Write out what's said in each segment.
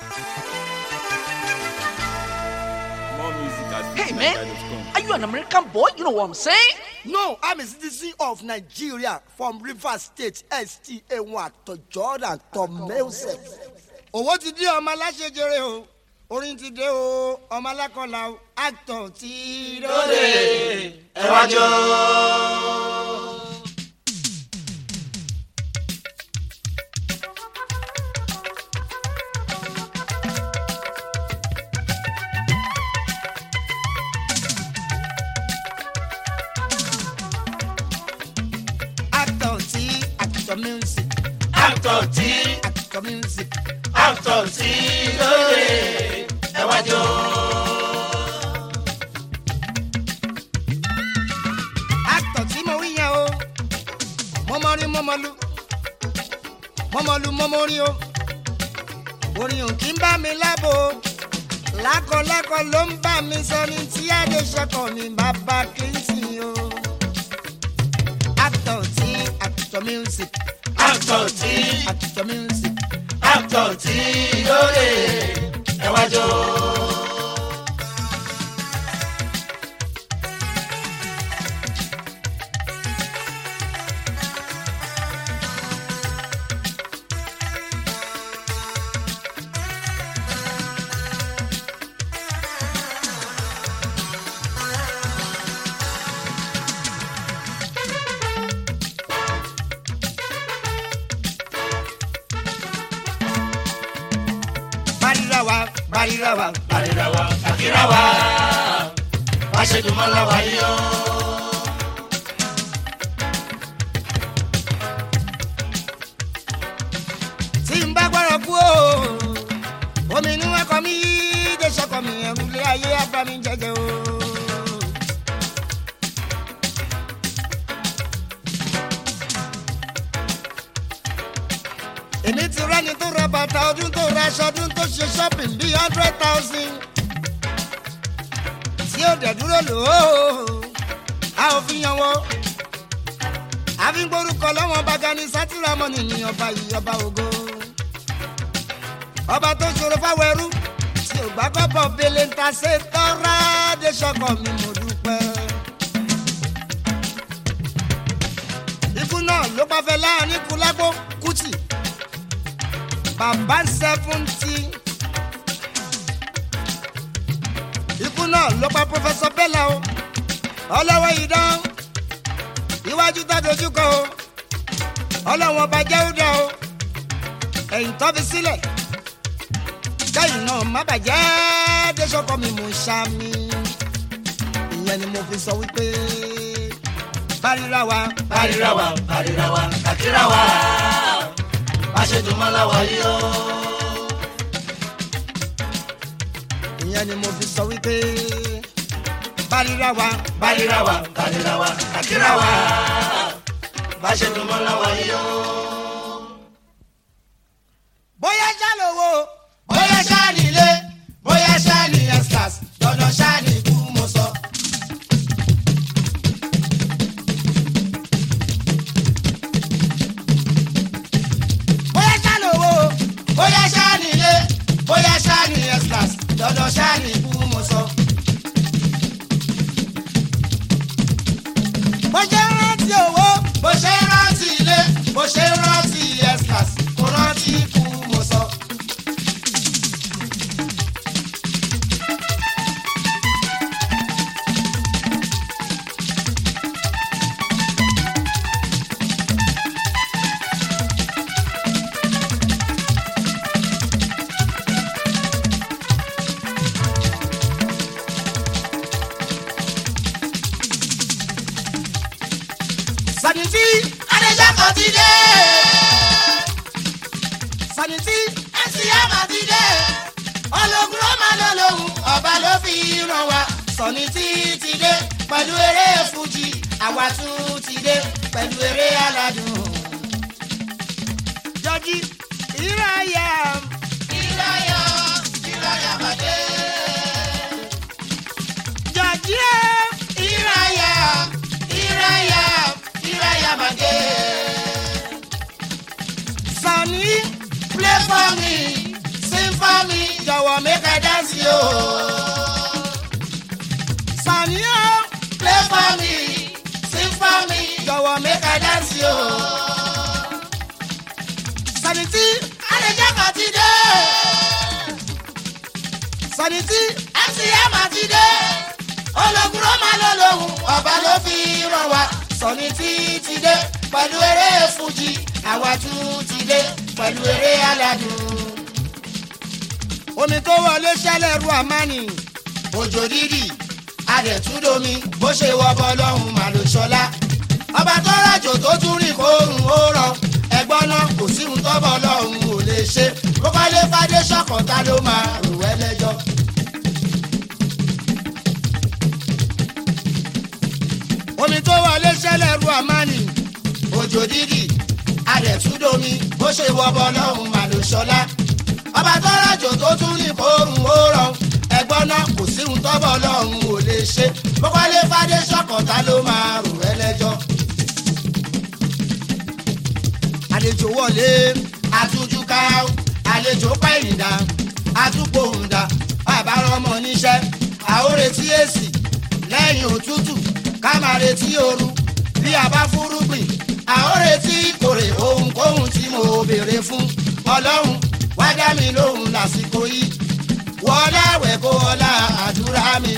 More music at Hey man, FujiNigeria.com. are you an American boy? You know what I'm saying? No, I'm a citizen of Nigeria from Rivers State, STA1, to Jordan, to Melse. Owó ti dé ọmọ aláṣejere o, orin ti dé o, ọmọ alákọ̀ọ́lá o, actor ti dóde. ẹ wá jó. Actor ti actor music, actor tí actor music. actor tí lóde ẹ wá jó. Actor tí mo wí yẹn o, mo mọ rí mo mọ lu, mo mọ lu mo mọ rí o. Orin ò kí ń bá mi lábo o. lákọlákọ ló ń bá mi sọ ní tí adéṣọkọ mi bàbá kìrìsì o. actor tí actor music actor tí actor music. actor tí lóde ẹ wá jó. barira wa barira wa àríra wa àkírá wa wá ṣe dùn mọ́ láwa yìí o. tí n bá gbọ́dọ̀ kú o omi inú ẹ̀kọ́ mi déṣọkọ mi ẹ̀rù lé ayé abami jẹjẹ o. èmi ti rẹ́ni tó ra bàtà ọdún tó ra aṣọ ọdún tó ṣe shopping bíi hundred thousand tí ó dẹ̀ dúró lò ó a ò fi yan wọ́n àfi ń gbórúkọ lọ́wọ́n bàgà ní sátìrámọ́nì ní ọba yìí ọba ògo ọba tó ṣòro fáwọn ẹrú tí ò gbà kọ́bọ̀ bẹ́lẹ̀ ń ta ṣe tọ́ra dé ṣọkọ mi mo dúpẹ́. ikú náà ló bá fẹ́ láàrin kúlágbó kùtì bàbá sẹ́fúntì. ikú náà ló pa pọfẹsọ bẹ́là o ọlọ́wọ́ ìdán iwájú tá dojú kọ o ọlọ́wọ́n ọba jẹ́wúdà o ẹ̀yìn tó fi sílẹ̀ kẹ́yìn náà má bàjẹ́ dẹ́sọ́kọ mi mò ń ṣá mi ìyẹn ni mo fi sọ wípé bárírà wa àríra wa àríra wa àkírá wa wá ṣe dùn mọ́ láwa yìí o. ìyẹn ni mo fi sọ wípé bárírà wa àríra wa àríra wa àkírá wa wá ṣe dùn mọ́ láwa yìí o. bóyá ṣàlówó bóyá ṣáàní ilé bóyá ṣáàní extras dandan ṣáàní ikú mo sọ. bóyá ṣàlówó bóyá ṣáàní ilé bóyá ṣáàní extras dandan ṣáàní ikú mo sọ. bó ṣe ń rántí owó bó ṣe ń rántí ilé bó ṣe ń rántí extras kò rántí ikú mo sọ. sanití adéjọ́kọ̀ ti dé sanití mcm ti dé ológun ló máa lọ lóhùn ọba ló fi ràn wá sọ̀ni tí ti dé pẹ̀lú eré fújì àwa tún ti dé pẹ̀lú eré aládùn. jọjí ìráyà ìráyà ìráyà bàdé. jọjí ẹ ìráyà ìráyà ìráyà bàdé. sani play for me sing for me jọ̀wọ́ mi make i dance yo. sàníyàn play for me sing for me jọ̀wọ́ mi make i dance yo. sanití àlejò kan ti dé sanití mcm ti dé ológun ó máa lọ lóhùn ọba ló fi ràn wá sọni tí ti dé pẹ̀lú eré fújì àwa tún ti dé pẹ̀lú eré aládùn. omi tó wọlé ṣẹlẹ̀ ru àmánì òjò dídì adẹ̀túndomi bó ṣe wọ́bọ lọ́hùn màlúṣọlá ọba tó rájò tó tún rìn kóòrùn ó rọ ẹgbọ́n náà kò sí ohun tọ́bọ̀ lọ́hùn ò lè ṣe bó kọ́lé fadé ṣọ̀kọ̀tà ló máa rò wẹ́ lẹ́jọ́. omi tó wọlé ṣẹlẹ̀ ru àmánì òjò dídì adẹ̀túndomi bó ṣe wọ́bọ lọ́hùn màlúṣọlá ọba tó rájò tó tún rìn kóòrùn ó rọ ẹgbọ́n náà kò sí ohun tọ́bọ̀ lọ́hùn ò lè ṣe bó kọ́lé fadé ṣọ̀kọ̀tà ló máa rò wẹ́ lẹ́jọ́. àlejò wọlé àtújú ká àlejò pẹ̀yìndà àtúgbòhùndà bàbá rọmọ níṣẹ́ àórètí èsì lẹ́yìn òtútù ká máa retí ooru bí a bá fúrúgbìn àórètí ìkórè ohunkóhun tí mo béèrè fún ọlọ́run wá dá mi lóhùn lásìkò yìí wọlé àwẹ̀ kó ọlá àdúrà mi.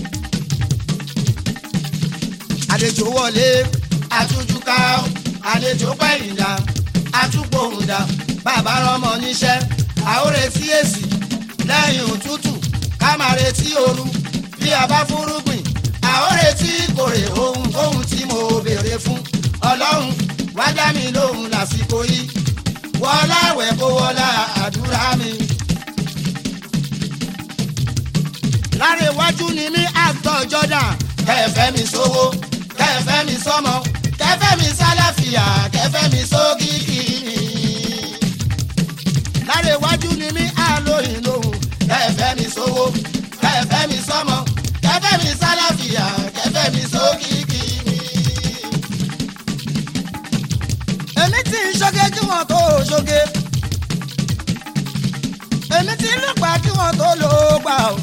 àlejò wọlé àtújú ká àlejò pẹ̀yìndà àtúgbòhùndà bàbá rọmọ níṣẹ́ àórètí èsì lẹ́yìn òtútù ká máa retí ooru bí a bá fúrúgbìn àórètí ìkórè ohunkóhun tí mo béèrè fún ọlọ́run wá dá mi lóhùn lásìkò yìí wọlá àwẹ̀ kó wọlá àdúrà mi. lára iwájú ni mí àtọ̀ jọ́dá kẹfẹ́ mi sówó kẹfẹ́ mi sọ́mọ kẹfẹ́ mi sálàfíà kẹfẹ́ mi sókìkì mi. lára iwájú ni mí àlóyìn lóhùn kẹfẹ́ mi sówó kẹfẹ́ mi sọ́mọ kẹfẹ́ mi sálàfíà kẹfẹ́ mi sókìkì mi. èmi tí ń ṣoge kí wọ́n tó ṣoge èmi tí ń lùpà kí wọ́n tó lò ó gbà ó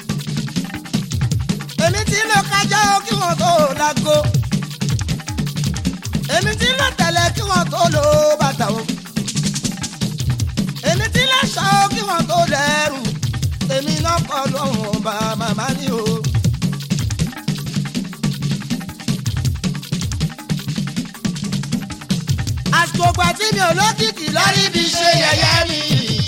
èmi tí ń lò kájá ó kí wọ́n tó lágó èmi tí ń lò tẹ̀lẹ̀ kí wọ́n tó lò ó bàtà ó èmi tí ń lò ṣọ́ ó kí wọ́n tó lẹ́rù èmi náà kọ́ lóhùn ọba màmá ni o. àsìkò tí mi ò lókìkí lórí lórí bí ṣe yẹyẹ mi.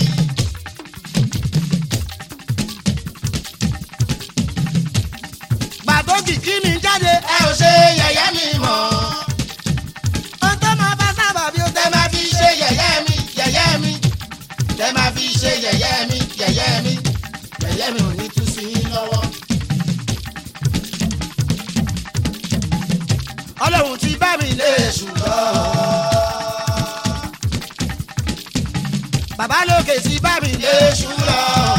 gbàdógì kí mi jáde. ẹ ò ṣe yẹyẹ mi mọ́. ohun tó máa bá sábà bí ó tẹ máa fi ṣe yẹyẹ mi yẹyẹ mi. tẹ máa fi ṣe yẹyẹ mi yẹyẹ mi. yẹyẹ mi ò ní tú sí yín lọ́wọ́. ọlọ́run ti bá mi lé èṣù lọ. bàbá lókè ti bá mi lé èṣù lọ.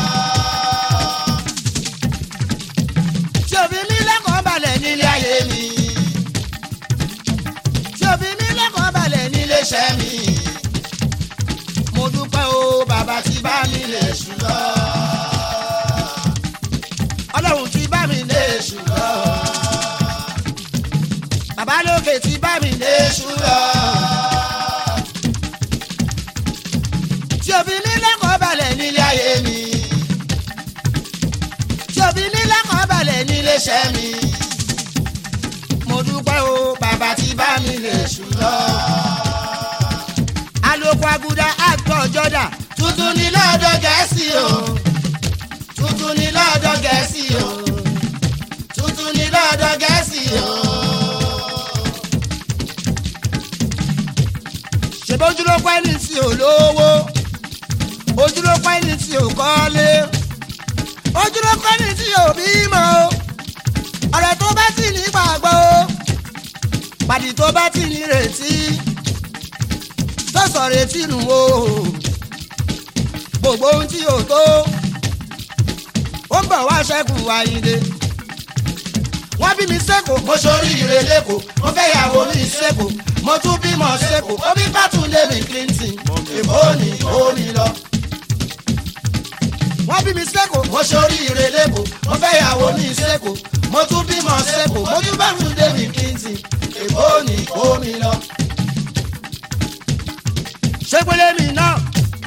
tí òfin mi lẹ́kọ̀ọ́ balẹ̀ nílé nílé ayé ayé mi tí òfin mi lẹ́kọ̀ọ́ balẹ̀ nílé nílé iṣẹ́ mi. mo dúpẹ́ o bàbá ti bá mi lé èṣù lọ. ọlọ́run ti bá mi lé èṣù lọ. bàbá lókè ti bá mi lé èṣù lọ. tí òfin mi lẹ́kọ̀ọ́ balẹ̀ nílé nílé ayé mi tí òfin mi lẹ́kọ̀ọ́ balẹ̀ nílé nílé iṣẹ́ mi. mo dúpẹ́ o bàbá tí bá mi lè ṣù lọ. alóko aguda àtọ̀ jọ́dá tuntun ní lọ́dọ̀ gẹ̀ẹ́sì o. tuntun ní lọ́dọ̀ gẹ̀ẹ́sì o. tuntun ní lọ́dọ̀ gẹ̀ẹ́sì o. ṣèbí ojúlókọ́ ẹni tí ò lówó ojúlókọ́ ẹni tí ò kọ́lé ojúlókọ́ ẹni tí ò bímọ o ọ̀rẹ́ tó bá ti ní gbàgbọ́ o pàdé tó bá ti ní retí tó sọ retí nù o gbogbo ohun tí ò tó ó ń bọ̀ wá ṣẹ́kù àyíndé wọ́n bí mi sẹ́kọ̀ọ́ mo ṣoríire lẹ́kọ̀ọ́ mo fẹ́ yàwó mi sẹ́kọ̀ọ́ mo tún bímọ sẹ́kọ̀ọ́ ó bí Bátúndé mi Clinton èbó ni ó ní lọ. mo ṣoríire lẹ́kọ̀ọ́ mo fẹ́ yàwó ní sẹ́kọ̀ọ́ mo tún bímọ sẹ́kọ̀ọ́ mo tún bá tún david clinton èkó ní kó mi lọ. ṣé pélé mi náà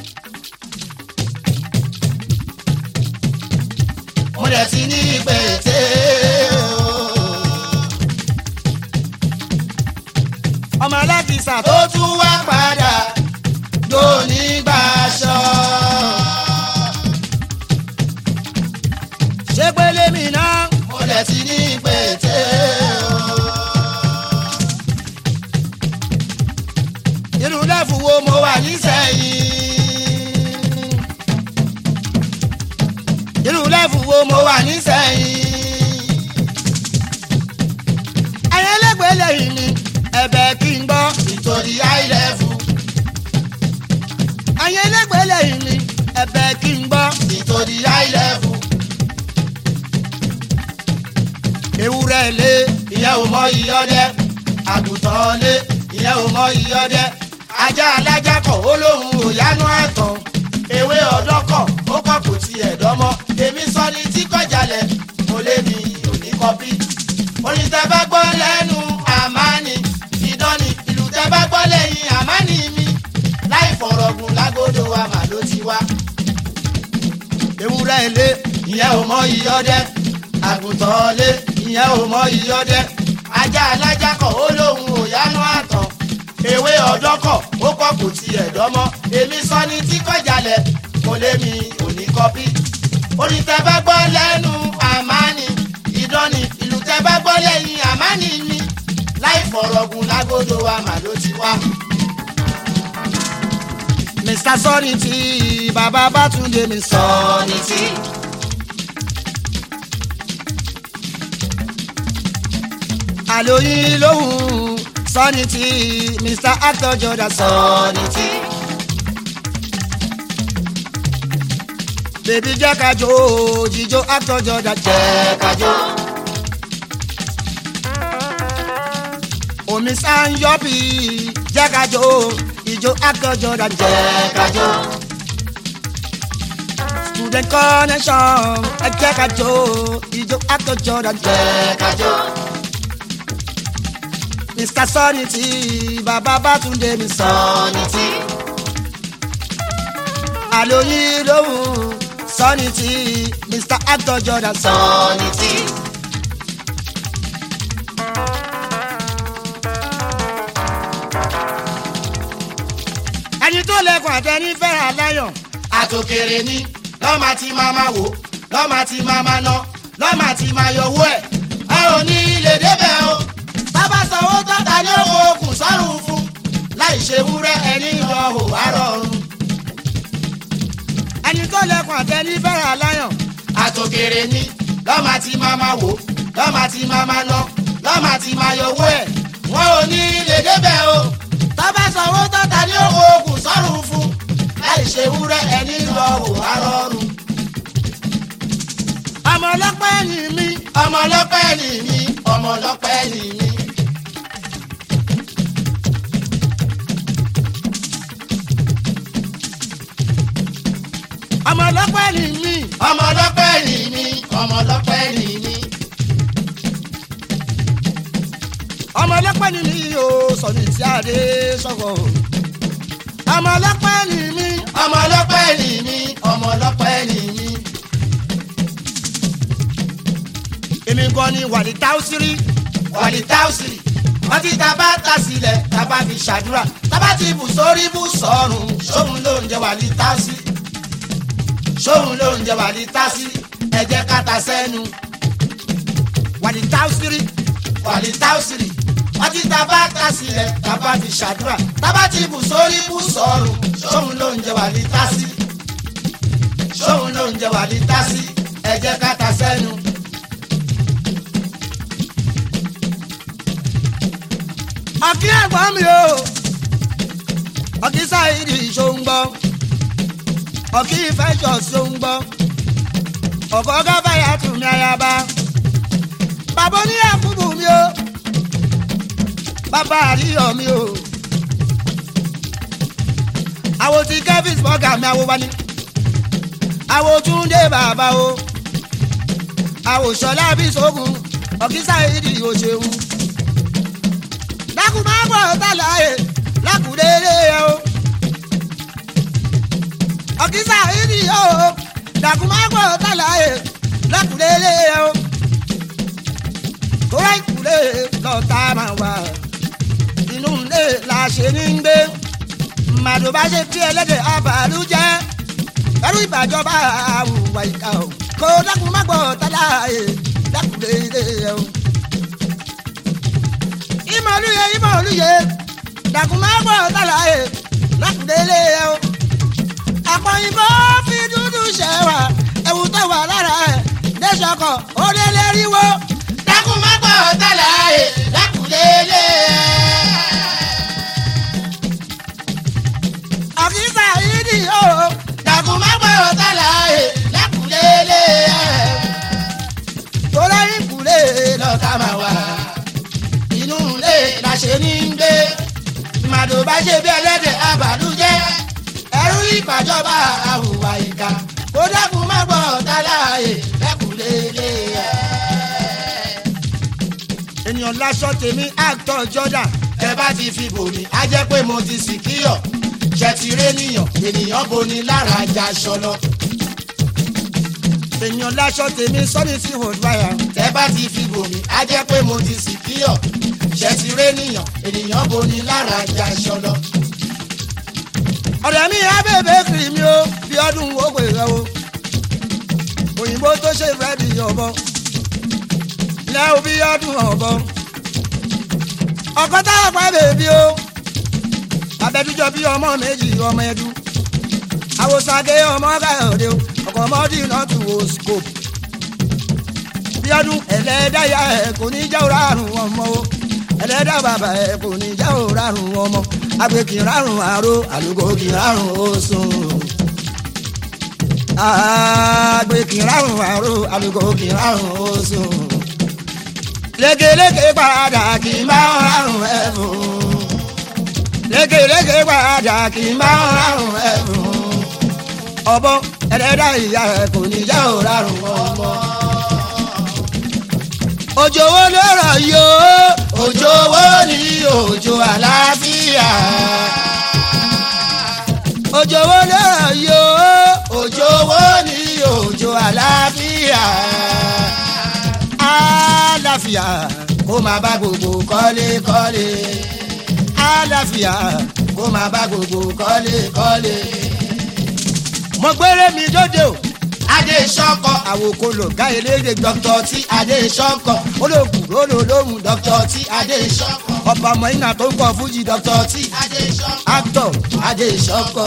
mo dẹ̀ ti ní pété o. ọmọ alákìsà tó tó tún wá padà lóní gbàṣọ. ṣé pélé mi náà mo dẹ̀ ti ní pété o. irú lẹ́fù wo mo mo wà wà nísẹ̀yìn. irú lẹ́fù wo mo mo wà wà nísẹ̀yìn. ẹ̀yìn ẹlẹ́gbẹ̀ẹ́ lẹ́yìn mi ẹ̀bẹ̀ kí n gbọ́ nítorí high level. ẹ̀yìn ẹlẹ́gbẹ̀ẹ́ lẹ́yìn mi ẹ̀bẹ̀ kí n gbọ́ nítorí high level. ewúrẹ́ lé ìyẹn ò mọ ìyọdẹ àgùntàn lé ìyẹn ò mọ ìyọdẹ ajá alájà kọ ó lóun ò yánú àtàn ewé ọdọ kọ ó kọ kò tiẹ̀ dánmọ́ èmi sọ ni tí kọjálẹ̀ mo lé mi ò ní kọpí orin tẹ bá gbọ́ lẹ́nu àmánì ìdánni ìlú tẹ bá gbọ́ lẹ́yìn àmánì mi láì fọ̀rọ̀gùn lágbódò wa mà ló ti wá ewúrẹ́ lé ìyẹn ò mọ ìyọdẹ àgùntàn lé ìyẹn ò mọ ìyọdẹ ajá alájà kọ ó lóun ò yánú àtàn ewé ọdọ kọ ó kọ kò tiẹ̀ dánmọ́ èmi sọ ni tí kọjálẹ̀ mo lé mi ò ní kọpí orin tẹ bá gbọ́ lẹ́nu àmánì ìdánni ìlú tẹ bá gbọ́ lẹ́yìn àmánì mi láì fọ̀rọ̀gùn lágbódò wa mà ló ti wá. mr sọ́ni tí bàbá bátúndé mi sọ sọ́ni tí. àlóyìn lóhùn sọ́ni tí mr actor jordan sọ sọ́ni tí. bèbí jẹ́ ká jó jíjó actor jordan jẹ́ jẹ́ kájọ́. omi sáńyọ́pì jẹ́ ká jó ijó actor jordan jẹ́ jẹ́ kájọ́. student connection ẹ jẹ́ ká jó ijó actor jordan jẹ́ jẹ́ kájọ́. mr sọ́ni tí bàbá bátúndé mi sọ sọ́ni tí. àlóyìn lóhùn sọ́ni tí mr actor jordan sọ. sọ́ni tí. ẹni tó lẹkùn àtẹni fẹ́ràn aláyọ̀ àtòkèrè ni lọ́mà tí máa ma wò lọ́mà tí máa ma ná lọ́mà tí máa yọwọ́ ẹ̀. a ò ní ilé débẹ̀ o bàbá sanwó tọ́ta ní owó okùn sọ́run fún láì ṣe wúrẹ́ ẹni lọ hò wá rọrùn. ẹni tó lẹkùn àtẹni fẹ́ràn aláyọ̀ àtòkèrè ni lọ́mà tí máa ma wò lọ́mà tí máa ma ná lọ́mà tí máa yọwọ́ ẹ̀. wọn ò ní ilé débẹ̀ o bàbá sanwó tọ́ta ní owó okùn sọ́run fún láì ṣe wúrẹ́ ẹni lọ hò wá rọrùn. ọmọ ọlọ́pẹ́ ni mí ọmọ ọlọ́pẹ́ ni mí ọmọ ọlọ́pẹ́ ni mí. ọmọ ọlọ́pẹ́ ni mí ọmọ ọlọ́pẹ́ ni mí ọmọ ọlọ́pẹ́ ni mí. ọmọ ọlọ́pẹ́ ni mí o sọ̀ni tí a dé sọ̀kọ̀ ọmọ ọlọ́pẹ́ ni mí ọmọ ọlọ́pẹ́ ni mí ọmọ ọlọ́pẹ́ ni mí. èmi gan ni wàlí táwùsírí wàlí táùsìrì wọ́n ti ta bá ta sílẹ̀ ta bá fi ṣàdúrà ta bá ti bù sórí bù sọ́run sóhun ló ń jẹ wàlí táùsìrì sóhun ló ń jẹ wàlí táùsìrì ẹ jẹ́ ká ta sẹ́nu wàlí táwùsírí wàlí táùsìrì wọ́n ti ta bá ta sílẹ̀ ta bá fi ṣàdúrà ta bá ti bù sórí bù sọ́run sóhun ló ń jẹ wàlí táùsìrì sóhun ló ń jẹ wàlí táùsìrì ẹ jẹ́ ká ta sẹ́nu. ọ̀kí ẹ̀gbọ́n mi o ọ̀kí sáyidì ṣóńgbọ́ ọ̀kí ìfẹ́jọ́ ṣóńgbọ́ ọ̀kọ́ gáfàyà tù mí ayaba bàbá oníyàkúbù mi o bàbá àríyọ̀ mi o àwọn tí kevin bọ́gà mi àwọn wani àwòtúndé bàbá o àwòsọlá bíṣogun ọ̀kísà ìdí òṣèlú. dákun máa bọ̀ tàlàyé lákùrẹ́rẹ́ ẹ o. ọ̀kísà ìdí o dákun máa bọ̀ tàlàyé lákùrẹ́rẹ́ ẹ o. tóra ìkúlẹ̀ lọ́ta máa wà inú ilé la ṣe ní gbé màdùn bá ṣe tí ẹlẹ́dẹ̀ abàlú jẹ́ ẹrú ìbàjọba àwùwà ìka o kó dákun má gbọ́ tálá ẹ̀ dákun lédè ẹ̀ o. ìmọ̀lúyẹ ìmọ̀lúyẹ dákun má gbọ́ tálá ẹ̀ dákun lédè ẹ̀ o. àpọ̀yìnbó fi dúdú ṣẹ̀wà ẹ̀wù tó wà lára ẹ̀ dẹ́sọ̀kọ̀ ó lé léríwó. dákun má gbọ́ tálà ẹ̀ lákùlélẹ̀. àkísà ìdí o dákun má gbọ́ tálà ẹ̀ lákùlélẹ̀. tó lẹ́yìn kúlẹ̀ lọ́ka máa wà inú ilé la ṣe ní gbé màdùn bá ṣe bí ẹlẹ́dẹ̀ abàlújẹ́ ẹrú ìpàjọba àhùwà ìka kó dákun má gbọ́ tálà ẹ̀ lákùlélẹ̀. ènìyàn láṣọ tèmi actor Jordan tẹ bá ti fi bò mí á jẹ́ pé mo ti sì kíyọ̀ ṣe ti ré níyàn ènìyàn boni lára ajá aṣọ lọ. ènìyàn láṣọ tèmi sọ́ni sí hòdùbáyà. tẹ bá ti fi bò mí á jẹ́ pé mo ti sì kíyọ̀ ṣe ti ré níyàn ènìyàn boni lára ajá aṣọ lọ. ọ̀rẹ́ mi abẹ́bẹ́ kiri mi o bí ọdún owó rẹ o òyìnbó tó ṣe búrẹ́dì ọ̀bọ lẹ́wọ̀ bí ọdún ọ̀bọ ọkọ táwọn pa bèbí o abẹ́dújọ bí ọmọ méjì ọmọ ẹdú àwòsàgé ọmọ káyọ̀dé o ọkọ̀ ọmọdé náà tù ó scope bí ọdún ẹlẹ́dàá ẹ̀ kò ní jẹ́ òràrùn ọmọ o ẹlẹ́dàá bàbá ẹ̀ kò ní jẹ́ òràrùn ọmọ agbe kì í rárùn àrò àlùkò kì í rárùn oṣùn. agbe kì í rárùn àrò àlùkò kì í rárùn oṣùn. lékeleke padà kì í máa ń rárùn ẹ̀fún. lékeleke padà kì í máa ń rárùn ẹ̀fún. ọ̀bọ ẹlẹ́dàá ìyá ẹ̀ kò ní jẹ́ òrárùn ọmọ. òjò wo ló rọ̀ yìí o òjò wo ni òjò àlàáfíà. òjò wo ló rọ̀ yìí o. òjò wo ni òjò àlàáfíà. àlàáfíà kó máa bá gbogbo kọ́lékọ́lé. àlàáfíà kó máa bá gbogbo kọ́lékọ́lé. mo gbére mi dóde o adé sọ́kọ àwòkọ lò ká eléyè gbọ́ dọ́kítọ̀ tí adé sọ́kọ olóògùn lólóòlóhùn dọ́kítọ̀ tí adé sọ́kọ ọba mọ̀ọ́nà tó ń kọ́ fújì dọ́kítọ̀ dọ́kítọ̀ tí adé sọ́kọ actor adé sọ́kọ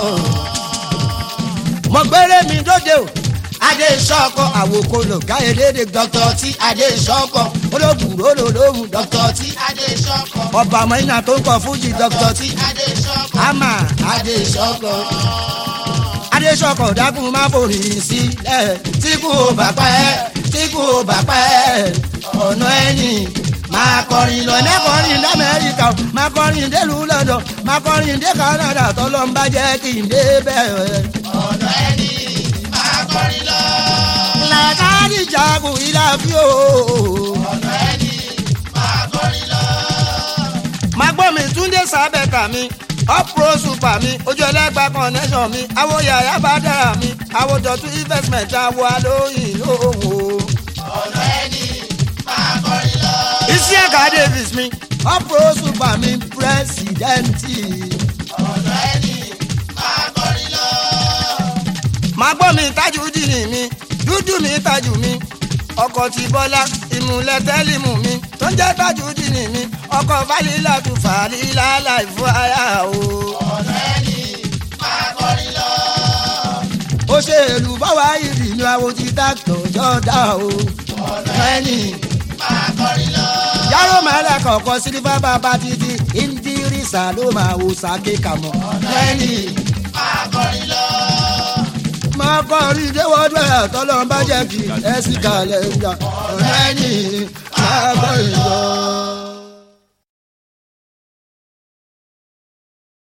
mo gbére mi dóde o adé sọ́kọ àwòkọ lò ká eléyè gbọ́ dọ́kítọ̀ tí adé sọ́kọ olóògùn lólóòlóhùn dọ́kítọ̀ tí adé sọ́kọ ọba mọ̀ọ́nà tó ń kọ́ fújì dọ́kítọ̀ dọ́kítọ̀ tí adé sọ́kọ àmà adé sọ́kọ adéṣọkọ̀ dákun má forí sílẹ̀ tí kò bá pẹ́ tí kò bá pẹ́ ọ̀nà ẹ̀yìn máa kọrin lọ lọ́nà kọrin lamẹ́ríkà o máa kọrin délùú lọ́dọ̀ máa kọrin dé Canada tọ́lọ́ ń bá jẹ́ kí n dé bẹ́ẹ̀. ọ̀nà ẹ̀yìn máa kọrin lọ làkàrí jagun ìlàfíò. ọ̀nà ẹ̀yìn máa kọrin lọ. máa gbọ́ mi túndé sábẹ́ka mi ọ̀pọ̀ super mi ojú ẹlẹ́gbà connection mi àwo yàrá bá dára mi àwo dọ̀tún investment àwo alóyìn lóhùn o. ọ̀nà ẹ̀yìn máa kọrin lọ. isiaka davis mi ọ̀pọ̀ super mi pírẹsidẹ́ǹtì. ọ̀nà ẹ̀yìn máa kọrin lọ. máa gbọ́ mi tájú dìní mi dúdú mi tájú mi ọkọ̀ tí bọ́lá ìmùlẹ̀ tẹ́límù mi tó ń jẹ́ tájú dìní mi ọkọ̀ fálílà tún fàlílà láì fún aya o. ọ̀nà ẹ̀yìn máa kọrin lọ. ó ṣe èlù báwa ìrì ní àwọn ti dáktọ̀ jọ́dá o. ọ̀nà ẹ̀yìn máa kọrin lọ. yàrá màálà kọ̀ọ̀kan sílífà bàbá títí ìndírísà ló máa wò sàké kàmọ́. ọ̀nà ẹ̀yìn máa kọrin lọ. máa kọrin déwọ́dún ẹ̀ tọ́lọ́ bá jẹ́ kí ẹ sì kalẹ̀ ń jà. ọ̀rẹ́ ni máa kọrin lọ.